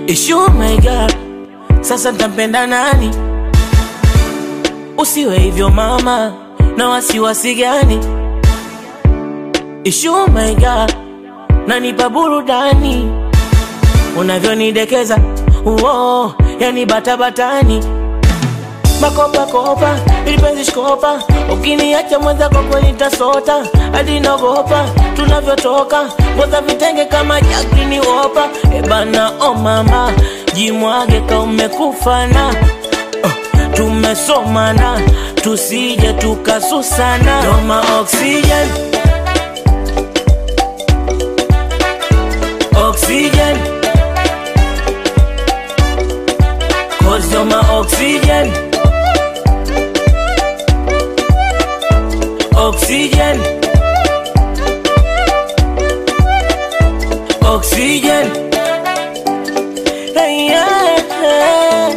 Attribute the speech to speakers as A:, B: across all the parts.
A: Ishu my girl, sasa ntampenda nani? Usiwe hivyo mama, na wasiwasi gani? Ishu my girl, nanipa burudani unavyonidekeza, uo yani batabatani makopakopa ilipenzi shkopa, ukiniacha mwenzako kweli tasota hadi naogopa tunavyotoka ngoza vitenge kama Jacqueline Wopa. Ebana o oh mama, jimwage ka umekufana uh, tumesomana tusije tukasusana, Roma oxygen oxygen cause you're my oxygen oxygen oxygen hey, yeah.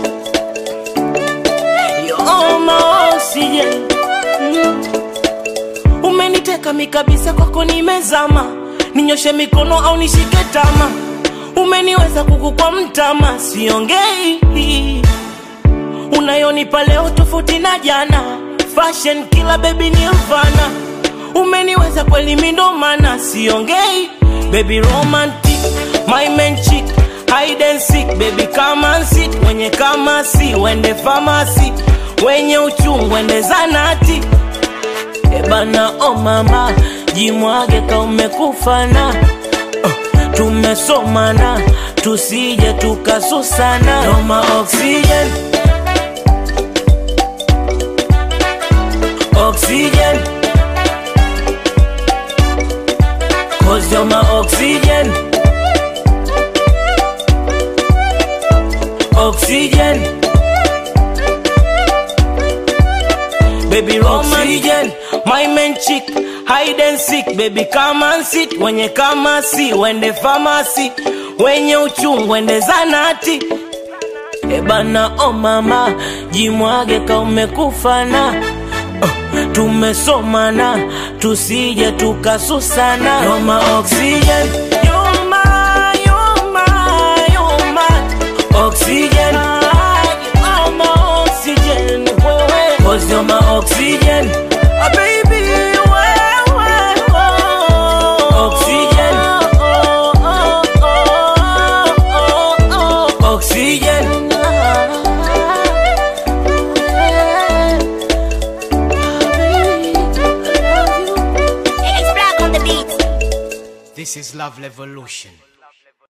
A: You're my oxygen mm. Umeniteka mikabisa kwako nimezama, ninyoshe mikono au nishike tama, umeniweza kuku kwa mtama, siongei unayonipa leo tofauti na jana, fashion kila baby nirvana, umeniweza kweli mindomana, siongei baby romantic, my man chick hide and seek baby come and sit, wenye kama si wende famasi, wenye uchungu wende zanati Ebana o oh mama, jimwage ka umekufana uh, tumesomana tusije tukasusana, Roma oxygen oxygen cause you're my oxygen oxygen baby oxygen my man chick hide and seek baby come and sit wenye kama si wende famasi wenye uchungu wende zanati ebana o oh mama jimwage ka umekufana uh, tumesomana tusije tukasusana Roma oxygen You're my, you're my, you're my oxygen You're my oxygen wewe Cause you're my oxygen Ah, baby wewe Oxygen Oxygen
B: It's black on the beat.
C: This is Love Revolution.